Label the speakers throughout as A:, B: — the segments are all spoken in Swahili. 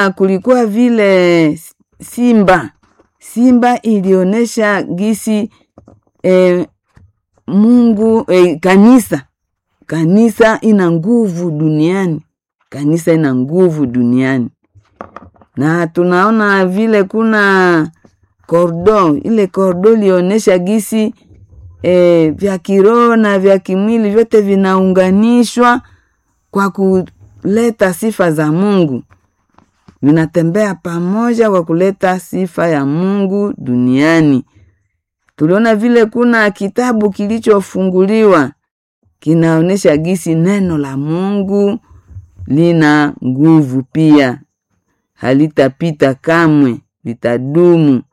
A: kulikuwa vile simba simba ilionyesha gisi eh, Mungu eh, kanisa kanisa ina nguvu duniani, kanisa ina nguvu duniani, na tunaona vile kuna kordo, ile kordo ilionyesha gisi eh, vya kiroho na vya kimwili vyote vinaunganishwa kwa kuleta sifa za Mungu, vinatembea pamoja kwa kuleta sifa ya Mungu duniani. Tuliona vile kuna kitabu kilichofunguliwa kinaonyesha gisi neno la Mungu lina nguvu pia, halitapita kamwe, litadumu.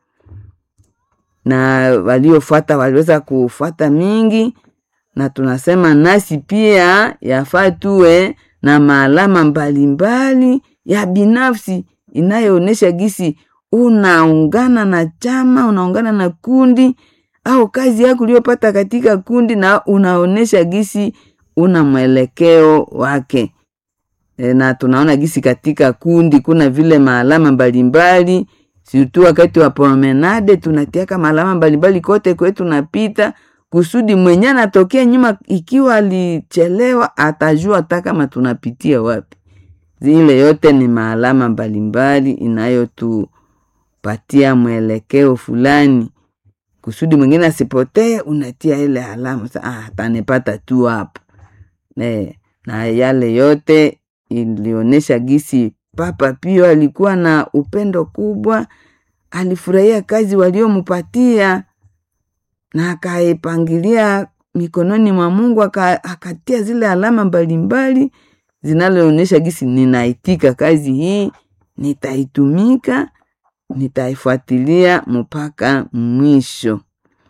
A: Na waliofuata waliweza kufuata mingi, na tunasema nasi pia yafaa tuwe na maalama mbalimbali ya binafsi inayoonyesha gisi unaungana na chama, unaungana na kundi au kazi yako uliyopata katika kundi, na unaonesha gisi una mwelekeo wake. E, na tunaona gisi katika kundi kuna vile maalama mbalimbali, situ wakati wa promenade tunatiaka maalama mbalimbali kote kwetu tunapita, kusudi mwenye anatokea nyuma, ikiwa alichelewa atajua hata kama tunapitia wapi. Zile yote ni maalama mbalimbali inayotupatia mwelekeo fulani kusudi mwingine asipotee, unatia ile alama sa, ah, atanipata tu hapa ne. Na yale yote ilionyesha gisi Papa Pio alikuwa na upendo kubwa, alifurahia kazi waliompatia na akaipangilia mikononi mwa Mungu, akatia zile alama mbalimbali zinaloonyesha gisi ninaitika kazi hii, nitaitumika nitaifuatilia mpaka mwisho.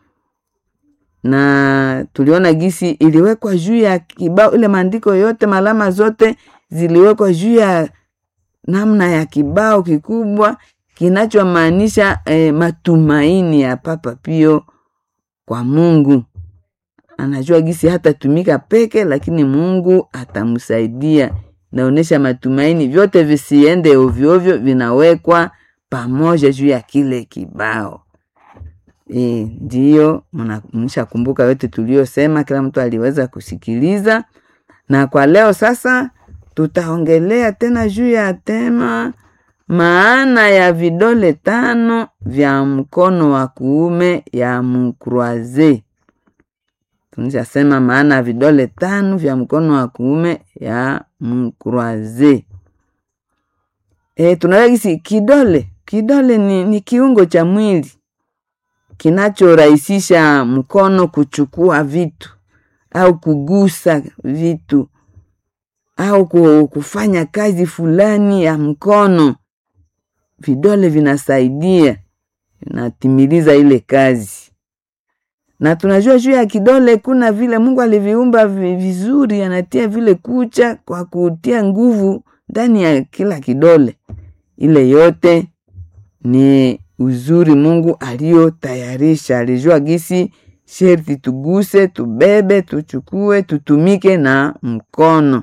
A: Na tuliona gisi iliwekwa juu ya kibao, ile maandiko yote malama zote ziliwekwa juu ya namna ya kibao kikubwa kinachomaanisha eh, matumaini ya Papa Pio kwa Mungu. Anajua gisi hatatumika peke, lakini Mungu atamsaidia. Naonyesha matumaini, vyote visiende ovyoovyo, vinawekwa pamoja juu ya kile kibao e, ndiyo mnishakumbuka yote tuliyosema, kila mtu aliweza kusikiliza. Na kwa leo sasa tutaongelea tena juu ya tema maana ya vidole tano vya mkono wa kuume ya mkroaze. Tunishasema maana ya vidole tano vya mkono wa kuume ya mkroaze. E, tunaweza kisi kidole kidole ni, ni kiungo cha mwili kinachorahisisha mkono kuchukua vitu au kugusa vitu au kufanya kazi fulani ya mkono. Vidole vinasaidia vinatimiliza ile kazi, na tunajua juu ya kidole kuna vile Mungu aliviumba vizuri, anatia vile kucha kwa kutia nguvu ndani ya kila kidole. Ile yote ni uzuri Mungu aliyotayarisha. Alijua gisi sherti tuguse, tubebe, tuchukue, tutumike na mkono.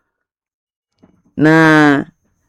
A: Na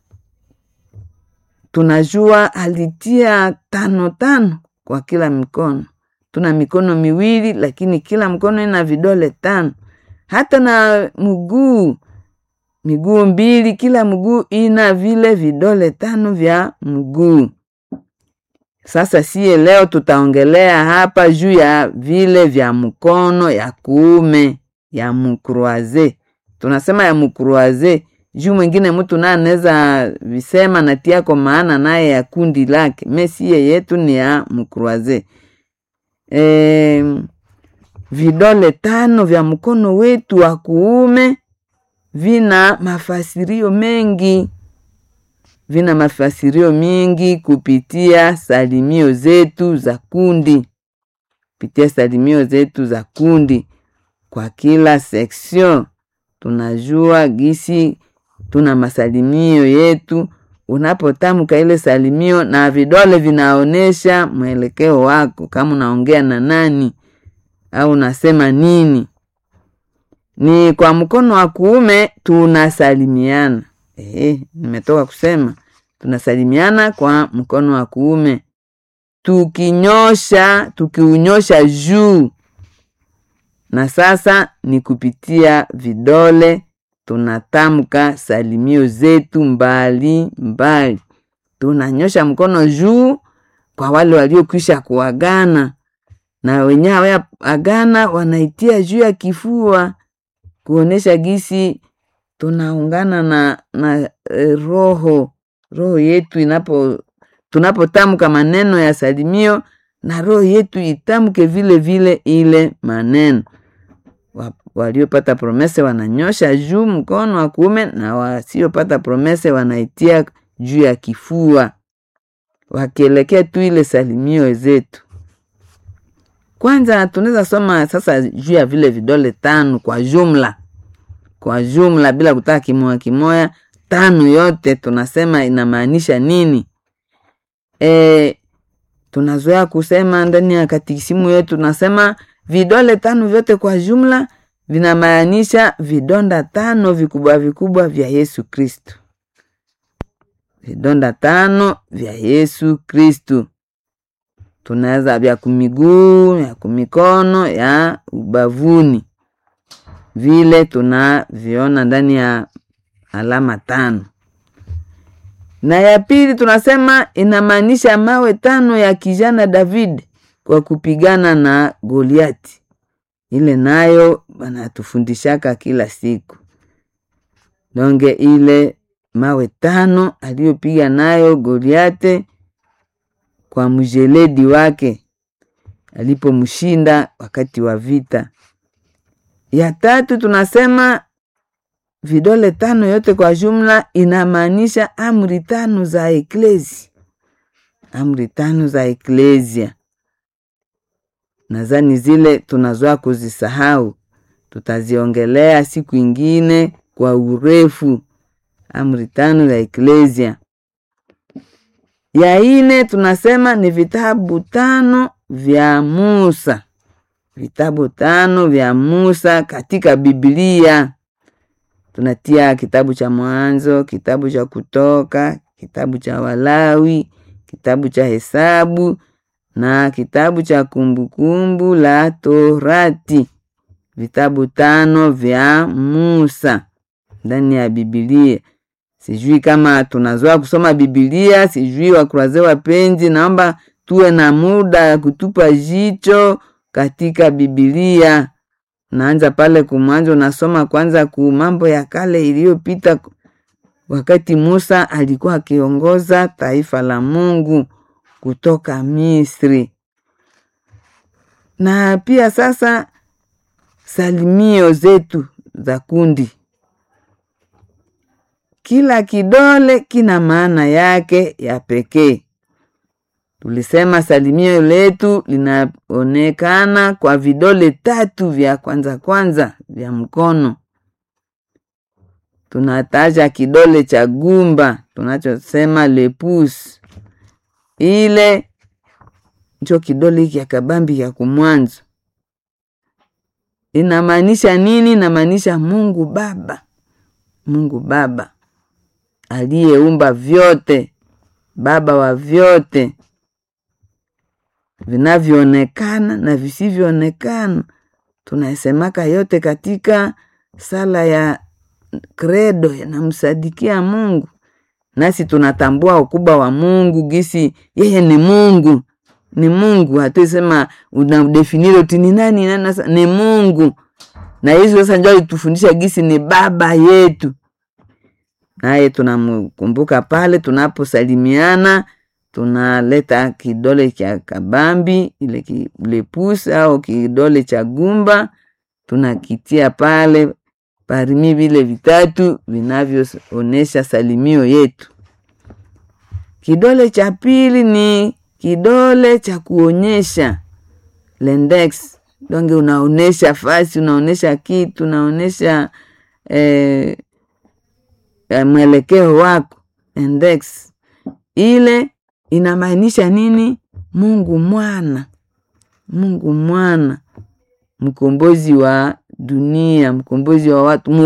A: tunajua alitia tano tano kwa kila mikono. Tuna mikono miwili, lakini kila mkono ina vidole tano. Hata na mguu miguu mbili, kila mguu ina vile vidole tano vya mguu. Sasa siye leo tutaongelea hapa juu ya vile vya mkono ya kuume ya mkroaze. Tunasema ya mkroaze juu mwingine mtu naye anaweza visema natia kwa maana naye ya kundi lake. Mesie yetu ni ya mkroaze. E, vidole tano vya mkono wetu wa kuume vina mafasirio mengi, vina mafasirio mingi kupitia salimio zetu za kundi, kupitia salimio zetu za kundi. Kwa kila section tunajua gisi tuna masalimio yetu. Unapotamka ile salimio na vidole vinaonesha mwelekeo wako, kama unaongea na nani au unasema nini. Ni kwa mkono wa kuume tunasalimiana. Eh, nimetoka kusema tunasalimiana kwa mkono wa kuume tukinyosha tukiunyosha juu na sasa ni kupitia vidole tunatamka salimio zetu mbali mbali tunanyosha mkono juu kwa wale waliokwisha kuagana na wenyewe agana wanaitia juu ya kifua kuonesha gisi tunaungana na, na e, roho roho yetu inapo tunapotamka maneno ya salimio na roho yetu itamke vile vile ile maneno wa, waliopata promese wananyosha juu mkono wa kuume na wasiopata promese wanaitia juu ya kifua wakielekea tu ile salimio zetu kwanza tunaweza soma sasa juu ya vile vidole tano kwa jumla kwa jumla bila kutaka kimoya kimoya tano yote tunasema inamaanisha nini e, tunazoea kusema ndani ya katikisimu yetu tunasema vidole tano vyote kwa jumla vinamaanisha vidonda tano vikubwa vikubwa vya yesu kristu vidonda tano vya yesu kristu tunaweza vya kumiguu ya kumikono ya ubavuni vile tunaviona ndani ya alama tano na ya pili tunasema inamaanisha mawe tano ya kijana david kwa kupigana na goliati ile nayo banatufundishaka kila siku donge ile mawe tano aliyopiga nayo goliate kwa mjeledi wake alipomshinda wakati wa vita ya tatu tunasema vidole tano yote kwa jumla inamaanisha amri tano za eklezi amri tano za eklesia nadhani zile tunazoa kuzisahau tutaziongelea siku ingine kwa urefu amri tano za eklesia ya ine tunasema ni vitabu tano vya musa vitabu tano vya musa katika biblia tunatia kitabu cha mwanzo kitabu cha kutoka kitabu cha walawi kitabu cha hesabu na kitabu cha kumbukumbu la torati vitabu tano vya musa ndani ya bibilia sijui kama tunazoa kusoma bibilia sijui wakuraze wapenzi naomba tuwe na muda ya kutupa jicho katika bibilia naanza pale kumwanzo nasoma kwanza ku mambo ya kale iliyopita wakati musa alikuwa akiongoza taifa la mungu kutoka misri na pia sasa salimio zetu za kundi kila kidole kina maana yake ya pekee tulisema salimio letu linaonekana kwa vidole tatu vya kwanza kwanza vya mkono tunataja kidole cha gumba tunachosema lepus ile ncho kidole hiki akabambi ya kumwanzo inamaanisha nini inamaanisha mungu baba mungu baba aliyeumba vyote baba wa vyote vinavyoonekana na visivyoonekana tunasemaka yote katika sala ya kredo yanamsadikia mungu nasi tunatambua ukubwa wa mungu gisi yeye ni mungu ni mungu hatuisema unadefinire ti ni nani nani nasa, ni mungu na hizo sasa njo alitufundisha gisi ni baba yetu naye tunamkumbuka pale tunaposalimiana tunaleta kidole cha kabambi ile kilepusi au kidole cha gumba tunakitia pale parimi vile vitatu vinavyoonyesha salimio yetu kidole cha pili ni kidole cha kuonyesha lendex donge unaonyesha fasi unaonyesha kitu unaonyesha eh, mwelekeo wako index ile inamaanisha nini mungu mwana mungu mwana mkombozi wa dunia mkombozi wa watu